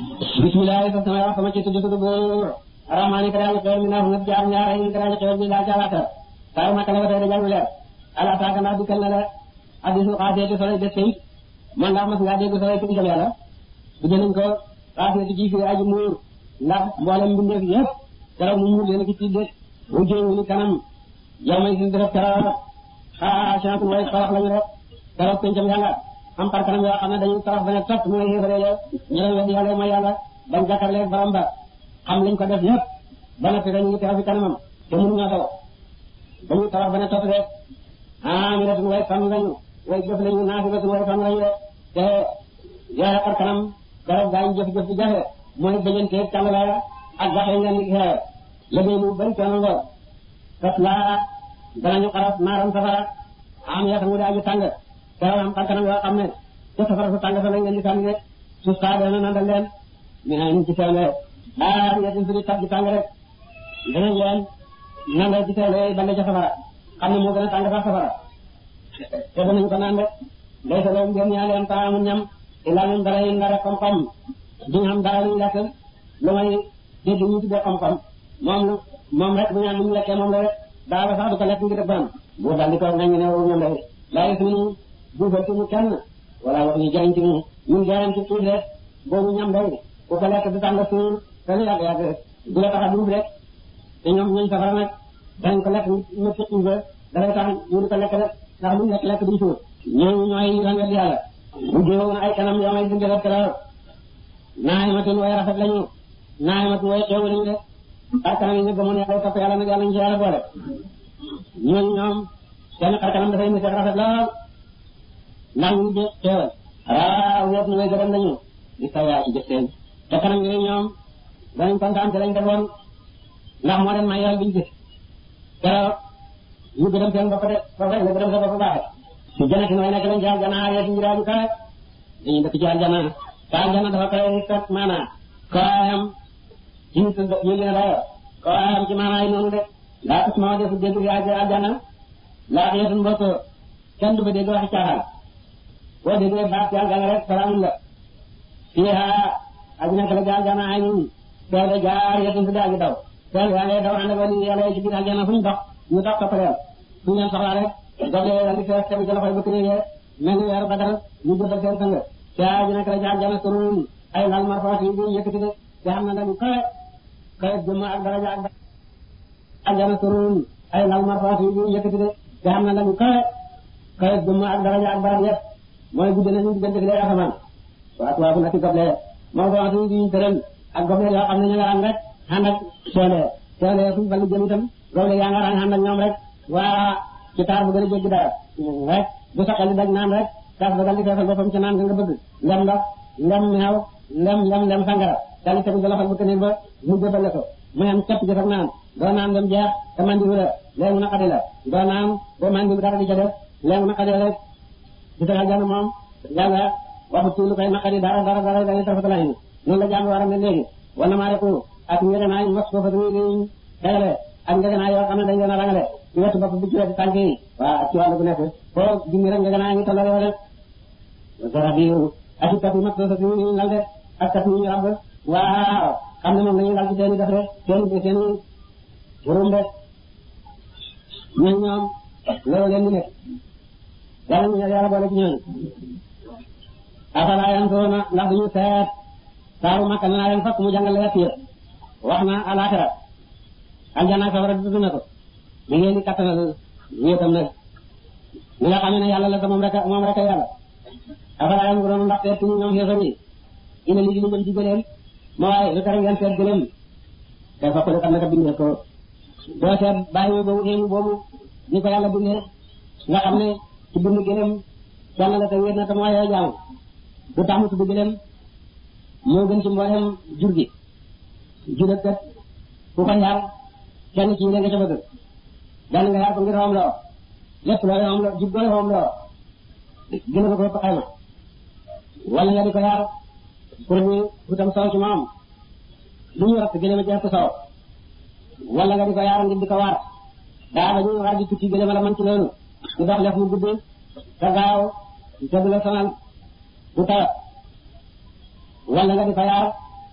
bismillah sa sama wax sama ci tudd tudd boo rahmaani ka daal xeer mi naa nga jaar ñaar ay ka daal xeer mi laa jaalaata saa ma kala tay dajal leer ala taaka naa dikkal na la hadisu xaasiyati solo des tey man ndax mas ngaa dégg solo ci digal yàlla bu jënañ ko xaasiyati ji fi aji muur ndax mboolem mbindeef yëpp keroog mu muur leen ki ci des bu jéewu ni kanam yow may si def keroog xaa chantul way torox lañu rek keroog pencam yàlla am par kanam yoo xam ne dañuy torox bañ a topp mooy xéefare ya ñu doon weddi yàlla mooy yàlla bañ jàkkaarleeg borom ba xam lañ ko def yëpp ba noppi dañu ngi teew fi kanamam te mënuñoo daw dañuy torox bañ a topp rek ah ñu def way fan lañu way jëf lañu naasi la way fan lañu rek te yore par kanam keroog daañu jëf-jëf bu jafe mooy bëjanteeg càllala ak gaxe ngeen di xeer liggéey lu bari coono lool tas laa danañu xaraf naaram safara am yaakaar mu daaju tàng keroog am par kanam yoo xam ne ca safara su tàng sa lañ leen di sànni rek suuf saa dana nandal leen ñu ne ñu ci seen lee ah yetin suñu tab ji tàng rek danañ leen nandal ci seen lee bale ca safara xam ne moo gën a tàng sax safara te danañ ko naan rek day sa leen ngeen ñaa leen taamu ñam ilaa ñun dara yi ndara kom-kom duñu xam dara luñu lekk lu may dégg ñu tuddee kom-kom moom moom rek bu ñaan lu ñu lekkee moom la rek daa ba sax du ko lekk ngir def banam bu dal di ko ngañ ne woo ñoom lay laaye suñu duufal ci mu kenn wala wax ñu jariñ ci mu ñun jariñ ci tuuti rek boobu ñam day ku ko lekk du tàng suur te lu yàgg yàgg du la tax a duuf rek te ñoom ñooñ safara nag dañ ko lekk ñu fiqi ba dafay tax ñu di ko lekk rek ndax luñ lekk lekk duñ suur ñooñu ñooy ranget yàlla bu jéewoon ay kanam yoo may dindi rek keroog naay matun way rafet lañu naay matun way xew lañu de xar kanam yi ñu gëmoon yàlla topp yàlla nag yàlla ñu ci yàlla boole ñooñu ñoom seen xar kanam dafay misek rafet lool ndax ñu jë xeewal waaw yëpp ñu way gërëm lañu di taw yaa ci jëf seen te kanam yooyu ñoom danañ kontaan te lañ defoon ndax moo leen may yool biñ gis keroog ñu gërëm seen bopp de foofu rek nga gërëm sa bopp baaxe si janatin way nekk lañ ci aljana yeeti njiraaju kawe dañuy dëkk ci aljana te aljana dafa kawe nit kat maanaa kawaayam ci nit ñu gën a dayo kawaayam ci maanaa yi noonu de laa tas moo defu dégg yaa ci aljana laa xeetun mbokk kenn du fa dégg waxi caaxaan boo déggee baat ci aljana rek salaamun la fiiha aji nekk la ci aljana ay nun teel a jaar yeetun si daa gi daw teel yaa ngay daw ànd ak wali yàlla ci biir aljana fu ñu dox ñu dox toppaleel fu ñu leen soxlaa rek doole daal di fees tamit loxoy bëkk nii mel ni weeru badar ñu jëbal seen sang caa ji nekk la ci aljana turun ay lal marfaat yi ñu yëkkati de te xam na dañu kawe kawe jëmm ak daraja ak aljana turun ay lal marfaat yi ñu yëkkati de te xam na dañu kawe kawe jëmm ak daraja ak barab yëpp mooy guddi nañu diggante gi lay asamaan waatu waafu na ci goble moo ko waxtu ñu tëral ak goble yoo xam ne ñu nga am rek ànd ak soole soole suñ fa lu jëm itam goble yaa nga rang ànd ak ñoom rek waa ci taar bu gën a jéggi dara rek bu saqal di daj naan rek kaas ba dal di feesal boppam ci naan nga nga bëgg ndem ndox ndem meew ndem ndem ndem sangara dal di tegu sa loxol bu keneen ba mu jëbale ko mu am képp ci sax naan doo naan dem jeex te mandi wu la léegi na xadi la doo naan ba mandi dara di ca def léegi na xadi la rek ci sa jàmm moom yàlla waxu ci lu koy naqari dara dara dara dañuy tarfata lañu noonu la jàmm war a mel léegi wana maa reku ak ngegenaay mos ko fa ñu tegale ak ngegenaay yoo xam ne dañ leen a rangale ci wetu bopp bi ci wetu tànk yi waaw ak ci wàllu bu nekk foo junni rek nga ngi tolloo yow rek garab yi ak i kat yu mat sa ñu lal de ak kat yu ñu rab waaw xam ne moom lañuy lal ci seen i def rek seen i seen i juróom de ñun ñoom loolu leen di nekk yàlla ñu yàlla boole ci ñooñu afala yanzuruna ndax duñu seet saaru makka naa leen fokk mu jàngal la yëpp wax na alaxira aljana safara dudd na ko li ngeen di kattanal wéetam nag li nga xam ne yàlla la te moom rek moom rek a yàlla afala yanzuruna ndax seet ñu ñoom xeefar yi ina ligi lu mën ci gëléem ma waaye lu tere ngeen seet gëléem te fokk de xam naka bindee ko doo seet bàyyi boobu xéemu boobu ni ko yàlla bindee nga xam ne ci bind gëléem kenn la te wéet na te mooy yoo jaamu lu tax mu tudd gëléem moo gën ci mboolem jur gi jur ak kat ku ko yar kenn ci ne nga ca bëgg benn nga yar ko ngir xoom loo lépp looy xoom loo jub looy xoom loo gën a ko ko xayma wala nga di ko yar pour ñu utam soow ci moom lu ñu ratt gëléem a jeex ko soow wala nga di ko yar ngir di ko war daa ba ñu war di tukki gëléem la man ci loolu di dox lef mu gudd te gaaw te du la sonal du tawat wala nga di ko yar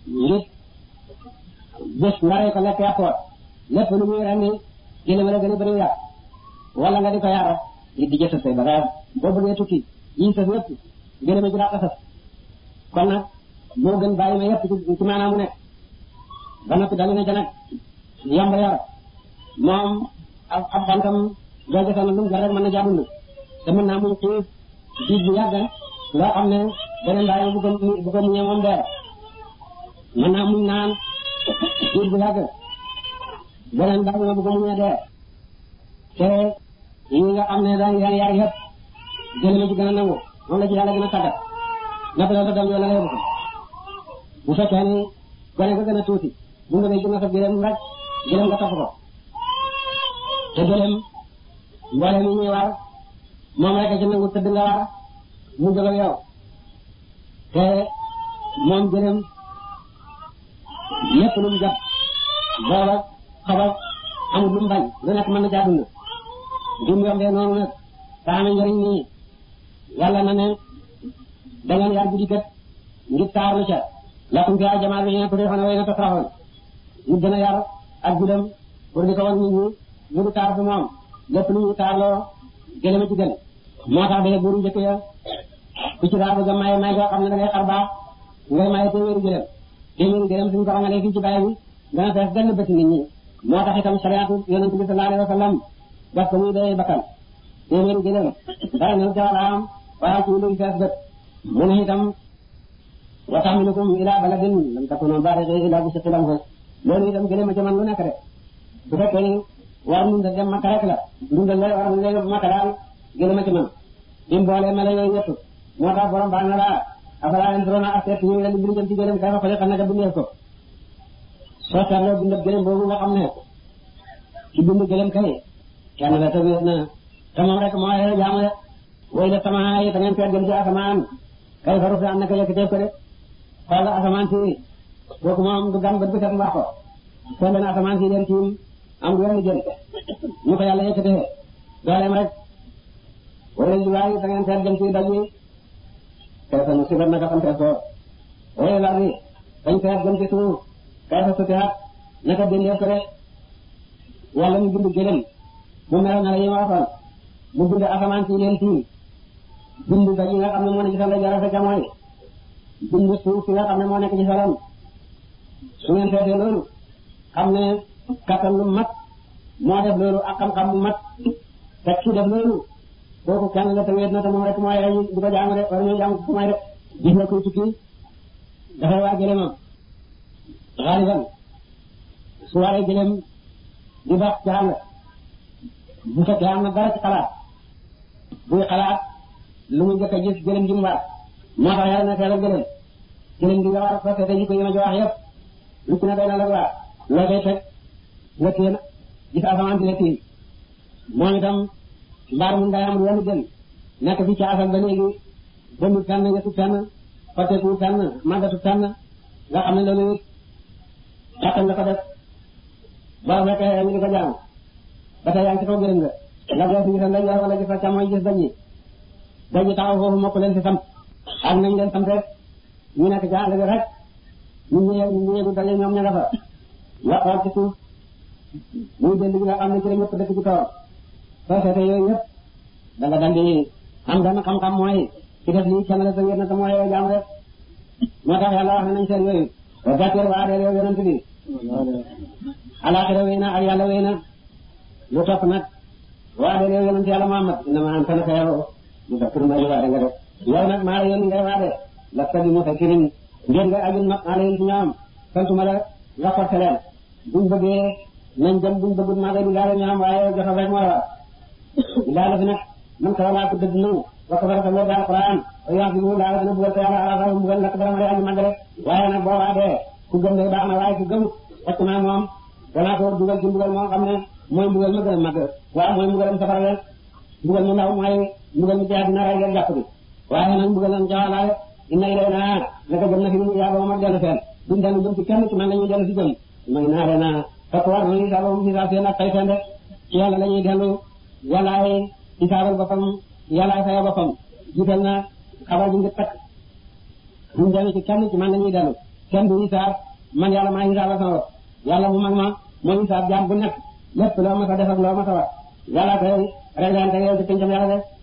nit bés nga rey ko lekk yàpp lépp lu muy rendi gëlëm la gën a bëri yàpp wala nga di ko yaara nit di jësal say bagage boo bëggee tukki yi saf yëpp gëlëm a ji daa saf kon nag moo gën bàyyi ma yëpp ci maanaam mu nekk ba noppi dalu ne ca nag yomb yor moom ab ab bantam doo gisal na lu mu rek mën na jaadund te mën naa muñ xiif diit bu yàgg loo xam ne beneen bàyyi bu ko bu ko muñee moom dee mën naa muñ naan diit bu yàgg beneen bàyyi bu ko muñee dee te yi nga xam ne dañ leen yar yëpp jëlema ci gën a nangu moom la ci yàlla gën a tàggat naka la doom yow la lay bëgg bu fekkee ni gone ga gën a tuuti bu nga gën a sa gëlëm rek gëlëm nga topp ko te gëlëm mboolem yi ñuy war moom rek a ci nangu tëdd nga war mu jóg ak yow te moom gëlëm lépp lu mu jot booba xobal amul lu mu bañ lu nekk mën na caa dund bi mu yombee noonu nag te amee njëriñ nii yàlla na ne da ngeen yar guddi kat ngir taarlu ca lakum fiha jamaal bi ñu ko defoon way na tasraxoon ñu gën a yar ak guddam pour di ko wan nit ñi ñu di taar fi moom lépp lu ñu taarloo gëlëma ci gën moo tax de buuru njëkk ya ku ci daa bëgg a maye may goo xam ne da ngay xar baax ngay maye téeméeri gëlëm téeméeri gëlëm suñ ko rangalee fii ci bàyyi bi dana fees benn bëti nit ñi moo tax itam sariatu yonent bi sallallahu alayhi wa sallam daf ko muy doy bakkan téeméeri gëlëm dara ñëw ca wala am waaye ci luy fees bët mu ne itam wa tahmilukum ila baladin lam takunu balighi illa bi shiqqil anfus loolu itam gëlëm ca man lu nekk de bu fekkee ni war mun da dem Makka rek la dundal la war mun da dem Makka daal gëlëm ci man bi mu boolee mela yooyu yëpp moo tax borom baax na laa afalaa yanzuruna aseet ñu leen di bind jëm ci gëlëm kay fa xale xam ne bindee ko soo seetloo bindab gëlëm boobu nga xam ne ci bind gëlëm kay kenn la te wéet na te moom rek moo yore jaamu de way la sama yi te ngeen seet jëm ci asamaan kay fa rufe am na ko yëkkatee ko de xool asamaan si kooku moom du gan bët bu set wax ko xool leen asamaan si leen tiim am wenn jën ñu ko yàlla yëkkatee dooleem rek wala jiwaay da ngeen seet jëm ci daj yi kay fa musibat naka xam ko wala la ni dañ seet jëm ci suuf kay fa sutihat naka bindee ko rek wala ñu bind gëlëm mu mel na la yi ma waxoon mu bind asamaan si leen tiim bind daj yi nga xam ne moo nekk ci sa ndeyjoor sa jamono bind suuf si nga xam ne moo nekk ci sa ron su ngeen seetee loolu xam ne kattan lu mat moo def loolu ak xam-xam bu mat te ki def loolu kooku kenn la te wéet na te moom rek mooy rey di ko jaamu de war ñoo jaamu ku may de gis nga kuy tukki dafay waa gëlëmam xaaliban su waree gëlëm di dox ci àll bu fekkee am na dara ci xalaat buy xalaat lu mu njëkk a gis gëlëm ji mu war moo tax yàlla na teelal gëlëm gëlëm gi nga war a ko seete yi ko yi ma ci wax yëpp lu ci ne doy na la waar loo koy teg nga téen gis asamaan si la téen moom itam mbaar mun day amul wenn gën nekk fi ci asal ba léegi demul fenn yetu fenn xoteeku fenn màggatu fenn nga xam ne loolu it kàttan nga ko def boo fekkee ñu di ko jàng ba tey yaa ngi ci kaw gërëm nga nga geesu gis ndey wala gis sa càmmooy gis dañi dañu taxaw foofu mokk leen si samp ak nañ leen samp rek ñu nekk ci àll bi rek ñu ñëwee ñu ñëwee du daje ñoom ña nga fa nga xool ci suuf muy jënd bi nga xam ne ci la ñëpp dëkk ci kaw soo seetee yooyu yëpp da nga dandi am benn xam-xam mooy ci def lii kenn la sa wér na te mooy yow jaam rek moo tax yàlla wax ne nañ seen yooyu wa zakir waa dee yow yonent bi alaxira wéy na ak yàlla wéy na lu topp nag waa dee yow yonent yàlla Muhammad innama anta naka yow mu zakir ma yi waade nga def yow nag maa la yónni ngay waade lasta bi mu fakirin ngeen ngay ajun nag maa la yónni ci ñoom santuma la nga forcé leen buñ bëggee nañ dem buñ bëggul maa ngi leen di laaj ñoom waaye joxe rek moo la war laaj la fi nag man ka wala ko dëgg nangu wa ko farata loolu daal Alquran yaa fi mu laaj dina bugal te yàlla ala mu bugal nak dara ma yaa mag rek waaye nag boo waatee ku gëm de baax na waaye ku gëm fekk naa moom danaa ko dugal ci mbugal moo xam ne mooy mbugal ma gën a mag waaw mooy mbugalam safara leen mbugal mu ndaw mooy mbugal mu jaar dina rey leen jàpp bi waaye nag mbugalam jawalaale inna ilayna naka jëm na fi mu yaa ba ma dellu fenn duñ dellu jëm ci kenn ci man la ñuy dellu si jëm may naa leen fekk war nañu isaabam xisaab seen ak fay seen de ci yàlla la ñuy dellu yàllaay isaabal boppam yàllaay faya boppam jiital na xabar bi ngi takk duñ dellu ci kenn ci man la ñuy dellu kenn du hisaab man yàlla maa hisaab sama bopp yàlla mu mag ma moo hisaab jaam bu nekk lépp loo ma sa def ak loo ma sa wax yàlla koy réglante yow ci pencam yàlla de